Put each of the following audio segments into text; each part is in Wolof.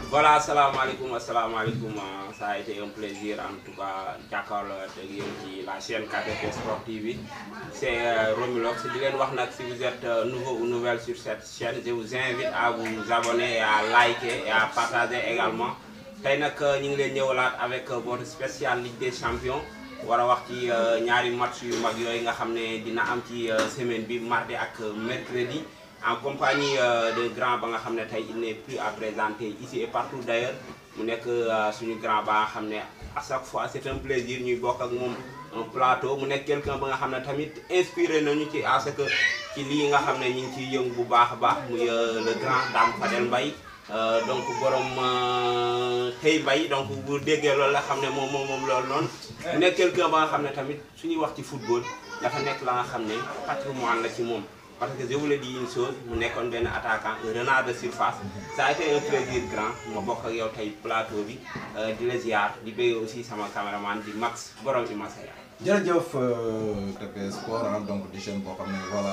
voilà asalaamaaleykum asalaamaaleykum ça a été un plaisir en tout cas jàkkaarloo ak yéen ci la chaîne KTP Sport TV c'est Romulox di leen wax nag si vous êtes nouveau ou nouvelle sur cette chaîne je vous invite à vous abonner et à liker et à partager également tey nag ñu ngi leen ñëwalaat avec votre spécial Ligue des Champions war a wax ci ñaari match yu mag yooyu nga xam ne dina am ci semaine bi mardi ak mercredi en compagnie de grand ba nga xam ne tey il n'est plus à présenter ici et partout d'ailleurs mu nekk suñu grand ba nga xam ne à chaque fois c'est un plaisir ñuy bokk ak moom un plateau mu nekk quelqu'un ba nga xam ne tamit inspiré nañu ci à ce que ci lii nga xam ne ñu ngi ciy yëngu bu baax a baax muy le grand Dame Fadel Mbaye donc borom xëy bay donc bu déggee loolu la xam ne moom moom moom loolu noonu mu nekk quelqu'un ba nga xam ne tamit suñuy wax ci football dafa nekk la nga xam ne patrimoine la ci moom parce que je vous le dis une chose mu nekkoon benn attaquant un renard de surface ça a été un plaisir grand ma bokk ak yow tey plateau bi di la ziar di bëgg aussi sama caméraman di Max borom i Masaya. jërëjëf TP Sport donc di chaîne boo xam ne voilà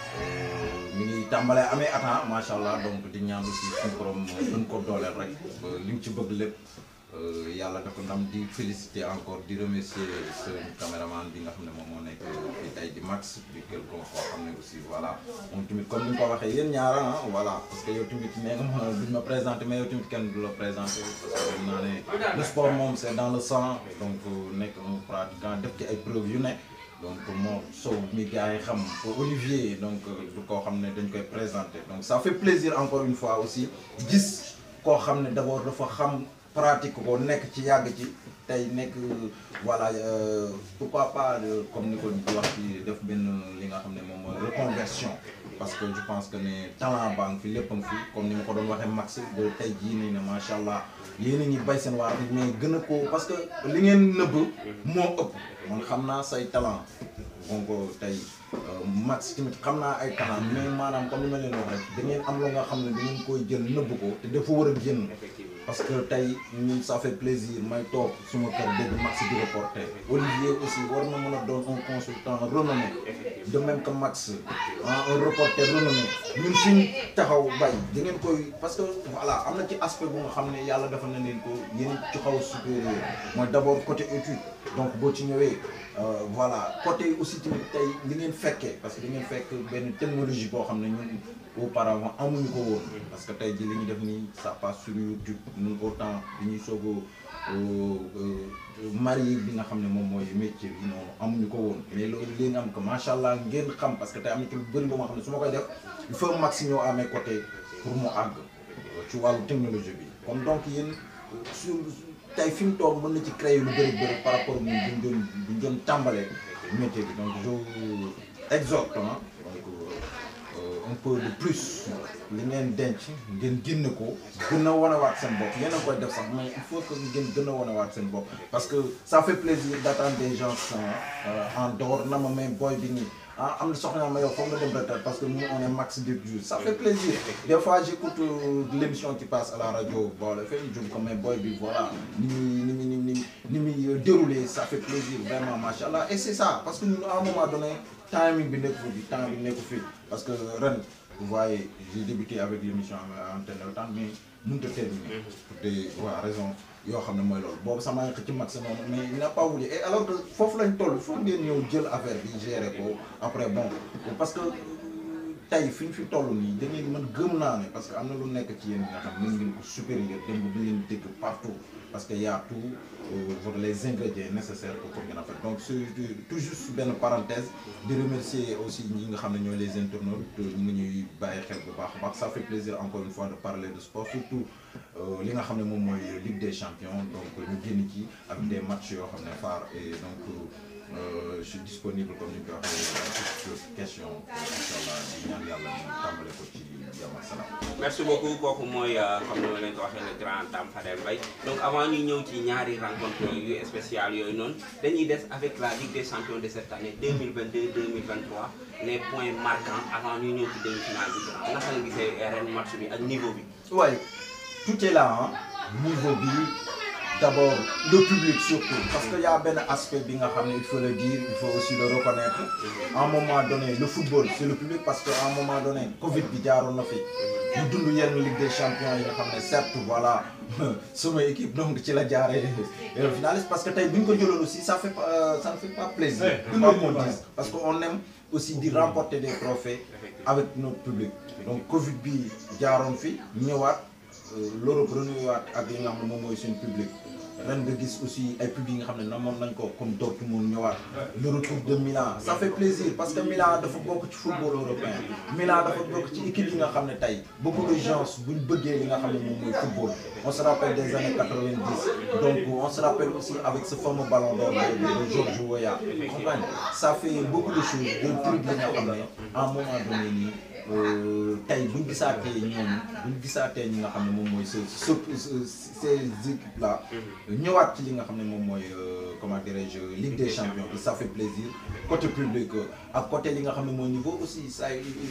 mi ngi tàmbalee amee attend macha allah donc di ñaan aussi suñu borom gën ko dooleel rek li mu ci bëgg lépp yàlla dafa ndam di féliciter encore di remercier ce caméraman bi nga xam ne moom moo nekk fii tey di Max di quelqu'un koo xam ne aussi voilà moom tamit comme ni nga ko waxee yéen ñaara ah voilà parce que yow tamit nee nga ma duñ ma présenter mais yow tamit kenn du la présenter parce que xam naa ne le sport moom c'est dans le sang donc nekk un pratiquant def ci ay preuves yu ne donc moo Sow mi gars yi xam Olivier donc du koo xam ne dañ koy présenter donc ça fait plaisir encore une fois aussi gis koo xam ne d'abord dafa xam pratique ko nekk ci yàgg ci tey nekk voilà pourquoi pas comme ni ko di wax ci def benn li nga xam ne moom mooy reconversion parce que je pense que ne talent baa ngi fi lépp a ngi fi comme ni ma ko doon waxee Max de tey jii nii ne macha allah yéen a ngi bay seen waar mais gën a ko parce que li ngeen nëbb moo ëpp man xam naa say talent donc tey Max tamit xam naa ay talent mais maanaam comme ni ma leen wax rek da ngeen am lu nga xam ne da ngeen koy jël nëbb ko te dafa war a génn parce que tey ñun ça fait plaisir may toog suma kër dégg Max di reporter Olivier aussi war na mën a doon un consultant renommé de même que Max un reporter renommé ñun suñ taxaw bay da ngeen koy parce que voilà am na ci aspect bu nga xam ne yàlla dafa na leen ko yéen ci xaw a supérieur mooy d'abord côté étude donc boo ci ñëwee voilà côté aussi tamit tey li ngeen fekkee parce que da ngeen fekk benn technologie boo xam ne ñun auparavant amuñu ko woon parce que tey ji li ñu def nii ça passe sur YouTube ñun autant bi ñuy soog a marié bi nga xam ne moom mooy métier bi noonu amuñu ko woon mais loolu léegi am ko macha allah ngeen xam parce que tey am na ci lu bëri boo nga xam ne su ma koy def il faut Max ñëw à mes côtés pour mu àgg ci wàllu technologie bi kon donc yéen sur tey fi mu toog mën na ci créer lu bëri bëri par rapport ak ñun buñ doon buñ doon tàmbalee métier bi donc je exhorte donc un peu de plus li ngeen denc ngeen génne ko gën a wanewaat seen bopp yéen a koy def sax mais il faut que ngeen gën a wanewaat seen bopp parce que ça fait plaisir d'attendre des gens en dehors na ma may boy bi nii ah am na soxna ma yow foog nga dem retraite parce que nous on est max de jours ça fait plaisir des fois j'écoute l'émission qui passe à la radio bon le fait je me comme boy bi voilà ni muy ni muy ni muy ni muy déroulé ça fait plaisir vraiment machallah et c'est ça parce que ñun à un moment donné timing bi nekku fi temps bi nekku fi parce que ren vous voyez j'ai débuté avec l'émission antenne le temps mais mënut a terminer pour des waa raison yoo xam ne mooy loolu boobu sama ngi ci max noonu mais il n'a pas voulu et alors que foofu lañ toll foofu ngeen ñëw jël affaire bi gérer ko après bon parce que tey fi ñu fi toll nii da ngeen mën gëm naa ne parce que am na lu nekk ci yéen nga xam mën ngeen ko supérieur démb bi leen dégg partout parce que y a tout pour les ingrédients nécessaires pour ngeen a fait donc c'est tout juste benn parenthèse di remercier aussi ñi nga xam ne ñooy les internautes ñu ngi ñuy bàyyi xel bu baax a baax ça fait plaisir encore une fois de parler de sport surtout li nga xam ne moom mooy Ligue des champions donc ñu génn ci ak des matchs yoo xam ne phare et donc je suis disponible comme ni ñu ko waxee toute question incha allah di ñaan yàlla ñu tàmbale ko ci jàmm ak salaam. merci beaucoup kooku mooy comme ni ma leen ko waxee le grand Dame Fadel Mbaye donc avant ñuy ñëw ci ñaari rencontre yu spécial yooyu noonu dañuy des avec la Ligue des champions de cette année 2022 2023 les points marquants avant ñuy ñëw ci demi-finale bi grand naka nga gisee ren match bi ak niveau bi. waaye tout est là ah niveau bi d'abord le public surtout parce que y a benn aspect bi nga xam ne il faut le dire il faut aussi le reconnaître à un moment donné le football c'est le public parce que à un moment donné Covid bi jaaroon na fi ñu dund yenn Ligue des champions yi nga xam ne certes voilà sama équipe donc ci la jaaree finaliste parce que tey bu ñu ko jëloon aussi ça fait pas ça ne fait pas plaisir tout le monde dit parce que on aime aussi di remporter des trophées avec notre public donc Covid bi jaaroon fi ñëwaat l'Europe renouwaat ak li nga xam ne moom mooy suñu public ren nga gis aussi ay public yi nga xam ne namoon nañ ko comme Dortmund ñëwaat le retour de Milan ça fait plaisir parce que Milan dafa bokk ci football européen Milan dafa bokk ci équipe yi nga xam ne tey beaucoup de gens buñ bëggee li nga xam ne moom mooy football on se rappelle des années 90 donc on se rappelle aussi avec ce fameux ballon d'or de George Weah comprendre ça fait beaucoup de choses de trucs yi nga xam ne à un moment donné nii tey buñ gisaatee ñoom buñ gisaatee ñi nga xam ne moom mooy ce ce ces équipes là ñëwaat ci li nga xam ne moom mooy comment dirais-je Ligue des champions bi ça fait plaisir côté public ak côté li nga xam ne mooy niveau aussi ça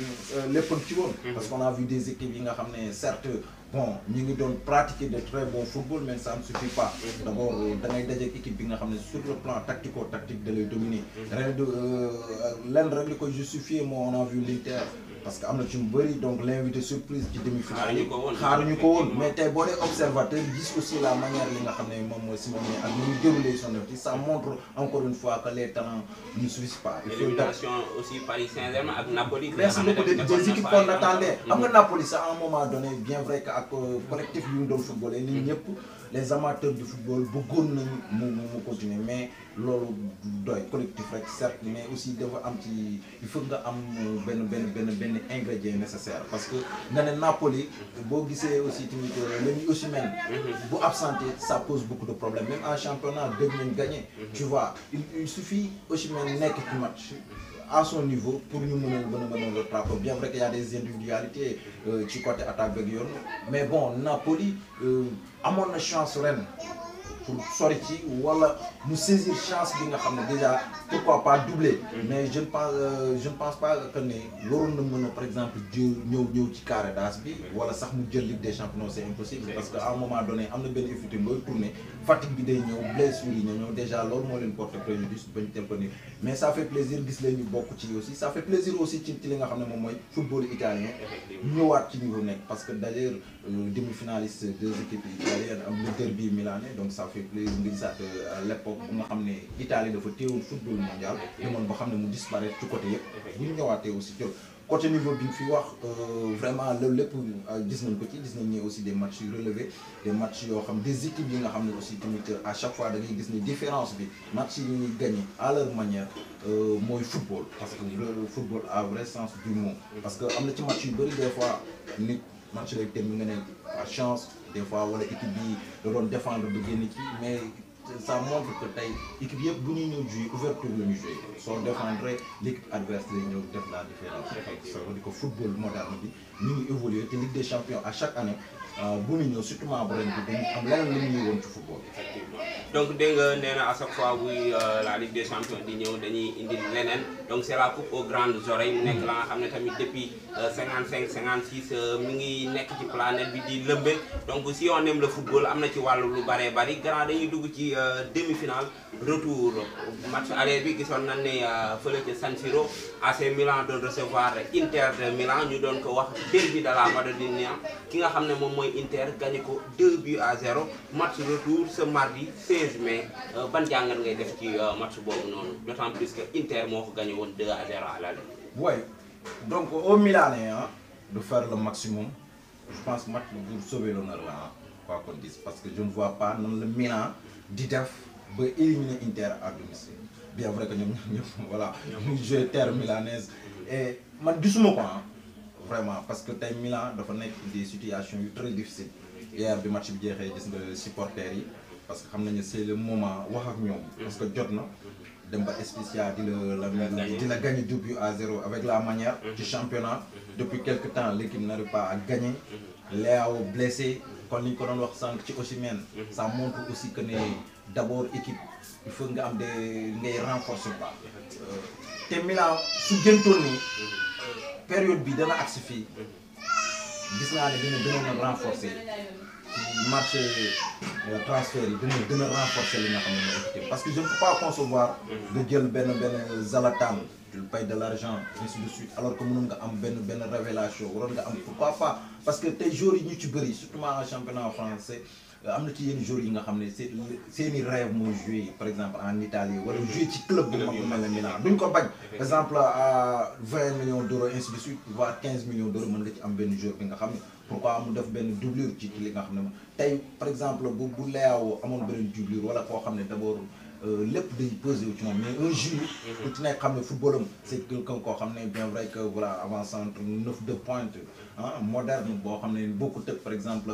lépp ci woon parce qu'on a vu des équipes yi nga xam ne certes bon ñu ngi doon pratiquer de très bon football mais ça ne suffit pas d'abord da ngay dajeek équipe bi nga xam ne sur le plan tactico tactique da lay dominer ren de lenn rek li koy justifier moo on a vu l'Inter parce que am na ci mu bëri donc l'invité surprise ci demi-finale yi xaaruñu ko woon mais tey boo dee observateur gis aussi la manière li nga xam ne moom mooy Simeone ak ni ñu déroulé son activité ça montre encore une fois que les talents ne suffisent pas il faut l'élimination aussi Paris Saint-Germain ak Napoli merci beaucoup des des équipes qu'on attendait xam nga Napoli ça à un moment donné bien vrai que ak collectif yu ñu doon footballé nit ñëpp les amateurs du football bëggoon nañu mu mu mu continuer mais loolu doy collectif rek certes mais aussi dafa am ci il faut nga am benn benn benn benn ingrédient nécessaire parce que nga ne Napoli boo gisee aussi tamit la ñuy Osimhen bu absenté ça pose beaucoup de problèmes même en championnat dégg nañ gagné tu vois il il suffit Osimhen nekk ci match à son niveau pour ñu mën a mën a mën a rattraper bien vrai qu'il y a des individualités ci côté attaque beeg yoon mais bon Napoli amoon na chance ren pour sori ci wala mu saisir chance bi nga xam ne déjà pourquoi pas doubler mais je ne pense je ne pense pas que ne waroon na mën a par exemple jël ñëw ñëw ci carré d'as bi wala sax mu jël Ligue des champions c'est impossible parce que à un moment donné am na benn effet booy tourner fatigue bi day ñëw blessure yi ñëw déjà loolu moo leen porter préjudice bañ tel ko ni mais ça fait plaisir gis leen ñu bokk ci aussi ça fait plaisir aussi ci ci li nga xam ne moom mooy football italien ñëwaat ci niveau nekk parce que d'ailleurs demi-finaliste deux équipes italiennes am le derby milanais donc ça fait plaisir nga gisaat à l'époque bu nga xam ne Italie dafa téewul football mondial demoon ba xam ne mu disparaître ci côté yëpp bu ñu ñëwaatee aussi jël côté niveau bi fi wax vraiment loolu lépp gis nañ ko ci gis nañ ne aussi des matchs yu relevés des matchs yoo xam des équipes yi nga xam ne aussi tamit à chaque fois da ngay gis ni différence bi match yi ñuy gagné à leur manière mooy football parce que le football a vrai sens du mot parce que am na ci match yu bëri des fois nit match lay terminer nga ne par chance des fois wala équipe bi da doon défendre ba génn ci mais ça montre que tey équipe yëpp bu ñuy ñëw jouer ouverture la ñu jouer soo défendre l'équipe adverse lay ñëw def la différence ça veut dire que football moderne bi ñu ngi évoluer te Ligue des champions à chaque année bu ñu ñëw surtout bu ren bi dañu am leneen lu ñuy woon ci football effectivement donc dégg nga nee na à chaque fois buy la Ligue des champions di ñëw dañuy indi leneen donc c'est la coupe aux grandes oreilles mu nekk la nga xam ne tamit depuis 55 56 mi ngi nekk ci planète bi di lëmbe donc si on aime le football am na ci wàllu lu bëree bëri grand dañuy dugg ci demi-finale retour match aller bi gisoon nañ ne fële ca San Siro AC Milan doon recevoir Inter de Milan ñu doon ko wax derby de la Madonnina ki nga xam ne moom mooy Inter gagné ko 2 buts à 0 match retour ce mardi 16 mai ban jàngat ngay def ci match boobu noonu d'autant plus que Inter moo ko gagné woon 2 à 0 à l'aller. Ouais donc au Milanais hein, de faire le maximum je pense match pour sauver l'honneur là quoi qu'on dise parce que je ne vois pas nan le Milan di def ba éliminer Inter à domicile bien vrai que ñoom ñëpp voilà ñu joué terre milanaise et man gisuma ko ah vraiment parce que tey Milan dafa nekk des situations yu très difficiles hier bi match bi jeexee gis nga supporters yi parce que xam nañu c'est le moment wax ak ñoom parce que jot na dem ba Spezia di la la di la gagner deux buts à zéro avec la manière ci championnat depuis quelque temps l'équipe n'arrive pas à gagner Léao blessé kon li ñu ko doon wax sànq ci Osimhen ça montre aussi que ne d'abord équipe il faut nga am des ngay renforcer quoi te Milan su gëntoon ni période bi dana agsi fii gis naa ne dina gënoon a renforcer ci marché transfert yi dina dina renforcer li nga xam ne mooy équité parce que je ne peux pas concevoir nga jël benn benn Zlatan tu le payes de l'argent ainsi de suite alors que mënoon nga am benn benn révélation waroon nga am pourquoi pas parce que tey joueurs yi ñu ci bëri surtout en championnat français am na ci yenn joueurs yi nga xam ne seen seeni rêve mooy jouer par exemple en Italie wala jouer ci club bu mag bu mel ne Milan duñ ko bañ par exemple à 20 millions d'euros ainsi de suite voire 15 millions d'euros mën nga ci am benn joueur bi nga xam ne pourquoi mu def benn doublure ci li nga xam ne tey par exemple bu bu Leao amoon benn doublure wala koo xam ne d'abord lépp day posé wu ci moom mais un jour ku ci nekk xam ne football am c'est quelqu'un koo xam ne bien vrai que voilà avant centre neuf de pointe ah moderne boo xam ne bokkut ak par exemple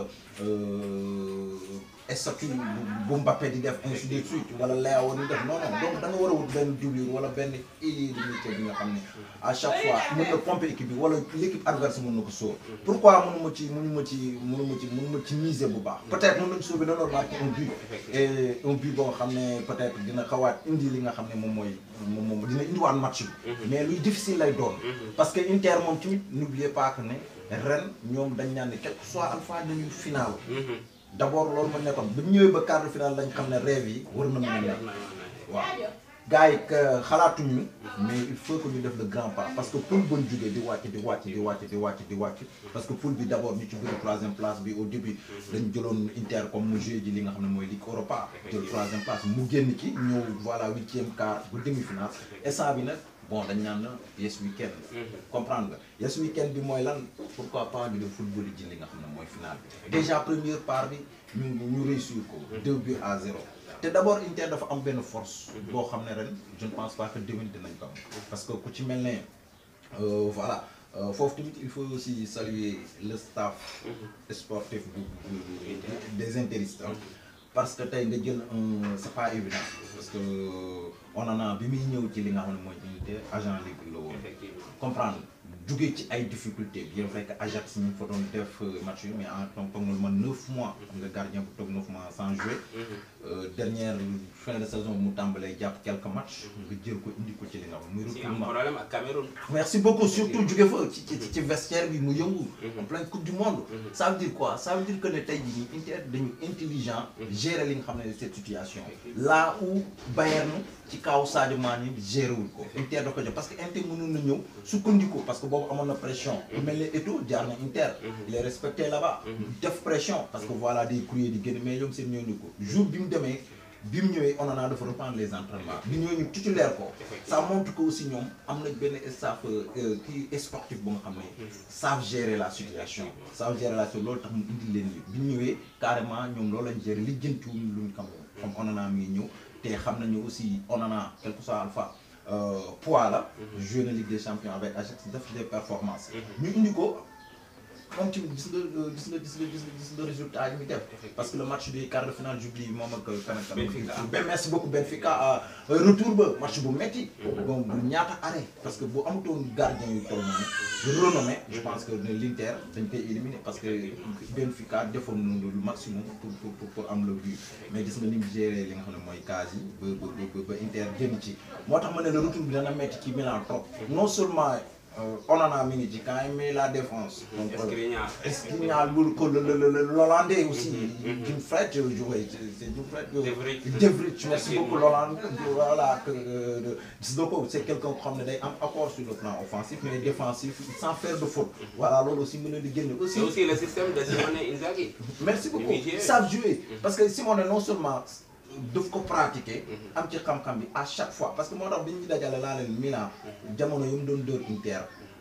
statut bu Mbappé di def ainsi de suite wala Léao di def non non donc da nga war a wut benn doublure wala benn ailier de métier bi nga xam ne à chaque fois mën na pomper équipe bi wala l'équipe adverse mën na ko sóor pourquoi mënu ma ci mënu ma ci mënu ma ci mënu ma ci miser bu baax peut-être mën nañu sauver dañoo marqué un but et un but boo xam ne peut-être dina xawaat indi li nga xam ne moom mooy moom moom dina indiwaat match bi mais luy difficile lay doon parce que Inter moom tamit n'oubliez pas que ne ren ñoom dañ ñaan ne quel que soit alpha dañuy final d'abord loolu ma nekkoon bu ñëwee ba quart de finale lañ xam ne rêve yi war na mën a nekk waaw gars yi xalaatuñu mais il faut que ñu def le grand pas parce que poule bon jógee di wàcc di wàcc di wàcc di wàcc di wàcc parce que poule bi d'abord ñu ci bëri troisième place bi au début dañ jëloon Inter comme mu joué ji li nga xam ne mooy Ligue Europa jël troisième place mu génn ci ñëw voilà huitième quart ba demi-finale instant bi nag bon dañ naan na yes weekend comprendre nga yes weekend bi mooy lan pourquoi pas ñu def football yi ji li nga xam ne mooy finale bi déjà première part bi ñu ñu réussir ko deux buts à zéro te d'abord Inter dafa am benn force boo xam ne ren je ne pense pas que déwén dinañ ko am parce que ku ci mel ne voilà foofu tamit il faut aussi saluer le staff sportif bu des interistes parce que tey nga jël un c'est pas évident parce que on en a bi muy ñëw ci li nga xam ne mooy unité agent libre la woon comprendre jugee ci ay difficultés bien vrai que Ajax ñu fa doon def match yi mais en tant que man neuf mois xam nga gardien bu toog neuf mois sans jouer dernière fin de saison mu tàmbalee jàpp quelques matchs nga jël ko indi ko ci li nga xam muy recrutement problème ak Cameroun merci beaucoup surtout jóge fa ci ci ci vestiaire bi mu yëngu en pleine coupe du monde ça veut dire quoi ça veut dire que ne tey jii nii Inter dañu intelligent gérer li nga xam ne cette situation là où Bayern ci kaw Sadio Mané géré wul ko Inter da ko jox parce que Inter mënoon na ñëw sukkandiku parce que boobu amoon na pression bu mel ne Eto'o jaar na Inter il est respecté là-bas def pression parce que voilà des courriers di génn mais ñoom seen ñëw ñu ko jour bi mu demee bi mu ñëwee on en a dafa reprendre les entraînements bi ñëwee ñu titulaire ko ça montre que aussi ñoom am nañ benn staff kii sportif bu nga xam ne savent gérer la situation savent gérer la situation loolu tax mu indi leen li bi ñu ñëwee carrément ñoom loolu lañ gérer li jëntuwuñ luñ xam comme on en a mi ngi ñëw te xam nañu aussi on en a quel que soit alpha poids la joué na Ligue des champions avec Ajax def des performances ñu indi ko moom tamit gis nga gis nga gis nga gis nga résultat yi muy def parce que le match bi quart de finale j'oublie moom ak kan ak Benfica ben merci beaucoup Benfica retour ba match bu metti bon bu ñaata arrêt parce que bu amutoon gardien yu toll noonu renommé je pense que ne l'Inter dañ koy éliminer parce que Benfica defoon nañu le maximum pour pour pour am le but mais gis nga ni mu géré li nga xam ne mooy cas yi ba ba ba Inter génn ci moo tax ma ne le retour bi dana metti ci Milan trop non seulement Onana mi ngi ci quand même mais la défense. donc Skriniar Skriniar lu ko le le le l'Hollandais aussi. Jim Fred joué c'est Jim Fred. De Vrij De Vrij merci beaucoup l'Hollandais voilà que gis nga ko c'est quelqu'un ko xam ne day am apport sur le plan offensif mais défensif sans faire de faute. voilà loolu aussi mën na di génne aussi. c'est aussi le système de Simone Inzaghi. merci beaucoup ils savent jouer parce que Simone non seulement. daf ko pratiquer am ci xam-xam bi à chaque fois parce que moo tax bi ñu dajale laa leen Milan jamono yu mu doon dóor Inter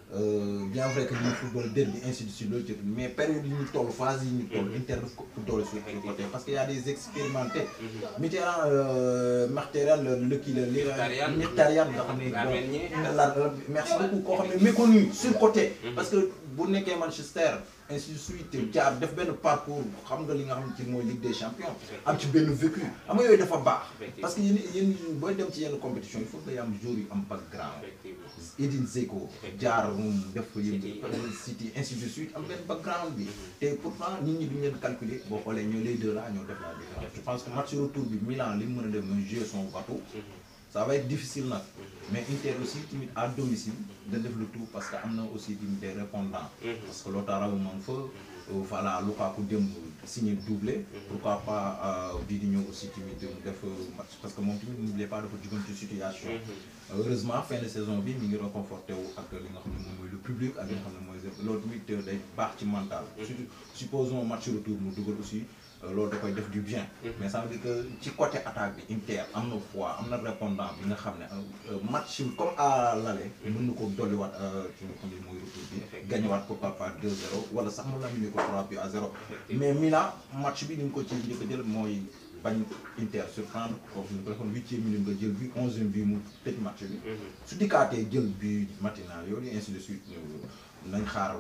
bien vrai que ñu football derby ainsi de suite loolu ci mais période yi ñu toll phase yi ñu toll Inter daf ko doole sur le côté parce que y a des expérimentés Mitterrand Mkhitaryan le kii la li Mkhitaryan nga xam ne la merci beaucoup koo xam ne méconnu sur côté parce que bu nekkee Manchester ainsi de suite jaar def benn parcours xam nga li nga xam ne ci mooy Ligue des champions am ci benn vécu am nga yooyu dafa baax parce que yéen yéen booy dem ci yenn compétition il faut que day am joueurs yu am background Edin Dzeko jaar moom def ko yéen City ainsi de suite am benn background bi te pourtant nit ñi duñ leen calculer boo xoolee ñoo les deux là ñoo def la différence je pense que match retour bi Milan li mu mën a def mooy jouer son bateau ça va être difficile nag mais Inter aussi tamit à domicile da def le tout parce que am na aussi tamit des répondants parce que Lautaro moom fa voilà Lukaku démb signer doublé. pourquoi pas bii di ñëw aussi tamit mu def match parce que moom tamit n'oubliez pas dafa jugoon ci situation. heureusement fin de saison bi mi ngi reconforté wu ak li nga xam ne moom mooy le public ak li nga xam ne mooy loolu tamit day baax ci mental. surtout supposons match retour mu dugal aussi. loolu da koy def du bien. mais ça veut dire que ci côté attaque bi Inter am na foi am na répondant bi nga xam ne match comme à l'aller mën na ko dolliwaat ci nga xam ne mooy retour bi. gagnewaat pourquoi pas 2-0 wala sax mu lamine ko 3 buts à 0. mais Milan match bi ni nga ko ci njëkk a jël mooy bañ Inter surprendre kooku ñu ko defoon huitième minute nga jël bi onzième bi mu tëj match bi. su dikkaatee jël bi matinal yooyu ainsi de suite nañ xaar.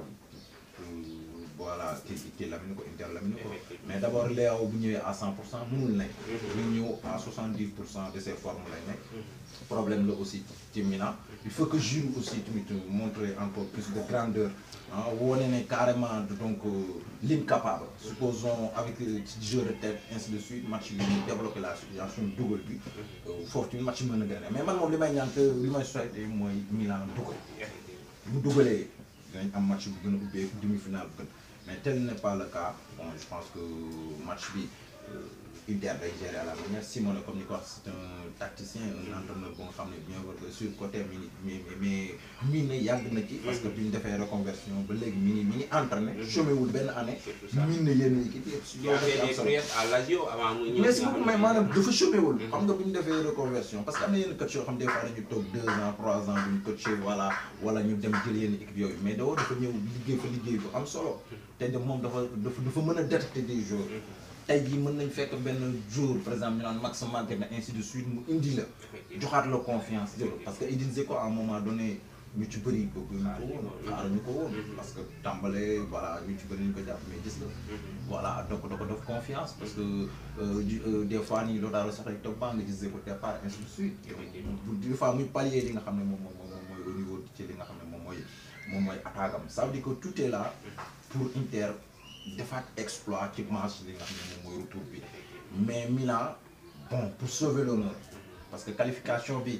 voilà kii kii lamine ko Inter lamine ko mais d' abord Léao bu ñëwee à 100 pour cent mënul nekk. bu ñëw à 70 pour cent de ses formes lay nekk. problème la aussi ci Milan. il faut que Giroud aussi tamit montrer encore plus de grandeur ah wone ne carrément donc l'incapable. supposons avec ci jeu de tête ainsi de suite match bi ñu développé la situation dugal bi. foofu tamit match mën na gagné mais man moom li may ñaan que li may souhaité mooy Milan dugal. bu dugalee dinañ am match bu gën a ubbeeku demi-finale bu gën. mais tel n'est pas le cas bon je pense que match bi Inter day gérer à la manière Simone comme ni ko wax c'est un tacticien un entraîneur bu nga xam ne bien vrai que sur côté mi mais mais mii na yàgg na ci parce que bi ñu defee reconversion ba léegi mi ngi mi ngi entraîné chômé wul benn année mii na yenn équipe yëpp si loolu à Lazio avant mu ñëw mais si mais maanaam dafa chômé wul xam nga bi ñu defee reconversion parce que am na yenn coach yoo xam des fois dañu toog deux ans trois ans duñu coaché voilà wala ñu dem jël yenn équipe yooyu mais dawoo dafa ñëw liggéey fa liggéey bu am solo te de moom dafa dafa dafa mën a détecter des joueurs tey jii mën nañ fekk benn jour par exemple ñu naan max manqué na ainsi de suite mu indi la joxaat la confiance jël parce que Edin Dzeko à un moment donné ñu ci bëri bëgg ñu ko woon xaar ñu ko woon parce que tàmbale voilà ñu ci bëri ñu ko jàpp mais gis la voilà donc da ko def confiance parce que des fois nii loolu daal sax rek toog baa nga gis Dzeko départ ainsi de suite des fois muy pallier li nga xam ne moom moom moom mooy au niveau ci li nga xam ne moom mooy moom mooy attaque am ça veut dire que tout est là pour Inter defaat exploit ci match li nga xam ne moom mooy retour bi mais Milan bon pour sauver l'honneur parce que qualification bi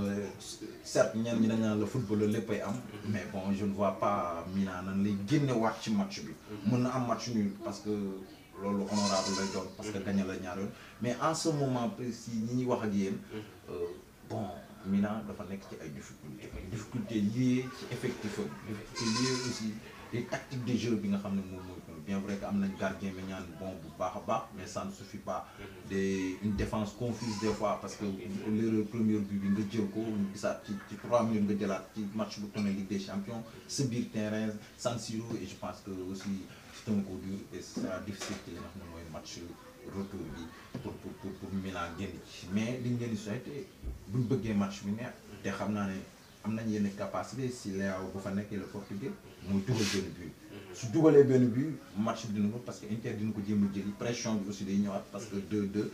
certes ñenn ñi dañ naan la football léppay am mais bon je ne vois pas Milan nan lay génne waat ci match bi mën na am match nul parce que loolu honorable lay doon parce que gagné la ñaar yoon mais en ce moment précis ñi ñuy wax ak yéen bon Milan dafa nekk ci ay difficultés difficultés liées ci effectif am difficultés liées aussi les tactiques de jeu bi nga xam ne moom mooy bien vrai que am nañ gardien mais ñaan bon bu baax a baax mais ça ne suffit pas des une défense confuse des fois parce que l'erreur première but bi nga jël ko gisaat ci ci trois minutes nga jëlaat ci match bu tourné Ligue des Champions sa biir terrain San Siro et je pense que aussi c'est un coup dur et ce sera difficile ci li nga xam ne mooy match retour bi pour pour pour pour Milan génn ci mais liñ leen di souhaité buñ bëggee match bi neex te xam naa ne am nañ yenn capacité si Léao bu fa nekkee le portugais muy dugal benn but su dugalee benn but match bi dina ko parce que Inter dina ko jéem a jëli pression bi aussi day ñëwaat parce que 2-2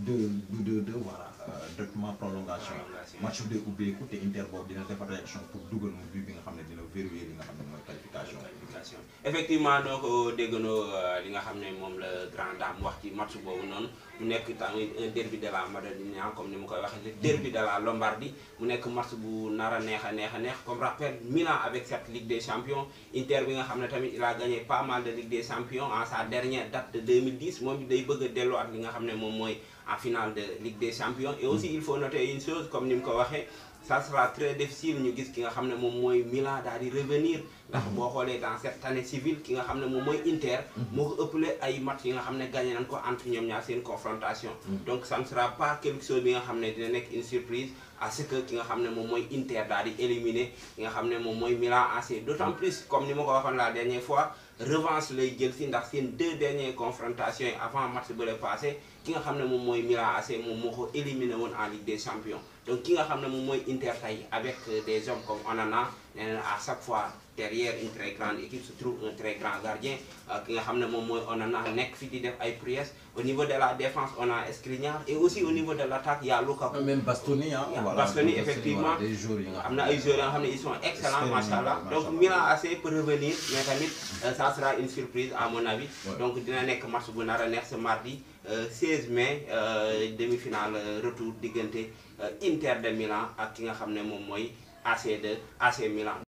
2 2 2 voilà directement prolongation match bi day ubbeeku te Inter boobu dina defar réaction pour dugal moom but bi nga xam ne dina verrouiller li nga xam ne mooy qualification effectivement doo ko déggandoo li nga xam ne moom la grand dame wax ci match boobu noonu mu nekk tamit un derby de la Madonnina comme ni mu koy waxee le derby de la Lombardie mu nekk match bu nar a neex a neex a neex comme rappel Milan avec cette Ligue des Champions Inter bi nga xam ne tamit il a gagné pas mal de Ligue des Champions en sa dernière date de 2010 moom day bëgg a delloo ak li nga xam ne moom mooy en finale de Ligue des Champions et aussi il faut noter une chose comme ni mu ko waxee ça sera très difficile ñu gis ki nga xam ne moom mooy Milan daal di revenir ndax boo xoolee dans cette année civile ki nga xam ne moom mooy Inter moo ko ëppale ay match yi nga xam ne gagné nañ ko entre ñoom ñaar seen confrontation donc ça ne sera pas quelque chose bi nga xam ne dina nekk une surprise à ce que ki nga xam ne moom mooy Inter daal di éliminer ki nga xam ne moom mooy Milan AC d'autant plus comme ni ma ko waxoon la dernière fois revanche lay jël si ndax seen deux dernières confrontations yi avant match bu le passé ki nga xam ne moom mooy Milan AC moom moo ko éliminé woon en Ligue des Champions donc ki nga xam ne moom mooy Inter tey avec des hommes comme Onana nee na à chaque fois derrière une très grande équipe se trouve un très grand gardien ki nga xam ne moom mooy Onana nekk fi di def ay prouesses au niveau de la défense on a Skriniar et aussi au niveau de l'attaque il y a Lukaku même Bastoni ah voilà Bastoni effectivement des joueurs yi nga am na ay joueurs yoo xam ne ils sont excellents macha allah donc Milan AC peut revenir mais tamit ça sera une surprise à mon avis donc dina nekk match bu nar a neex ce mardi 16 mai demi-finale retour diggante Inter de Milan ak ki nga xam ne moom mooy AC de AC Milan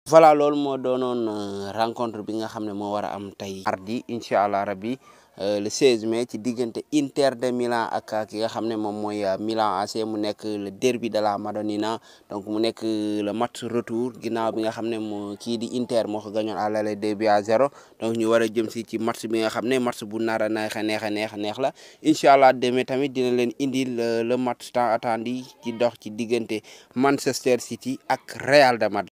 voilà loolu moo doonoon rencontre bi nga xam ne moo war a am tey mardi incha allah rabbi le 16 mai ci diggante Inter de Milan ak ki nga xam ne moom mooy Milan AC mu nekk le derby de la Madonnina donc mu nekk le match retour ginnaaw bi nga xam ne moo kii di Inter moo ko gañoon à l'aller 2 buts à 0 donc ñu war a jëm si ci match bi nga xam ne match bu nar a neex a neex a neex a neex la incha allah demee tamit dina leen indil le match tant attendu ci dox ci diggante Manchester City ak Real de Madrid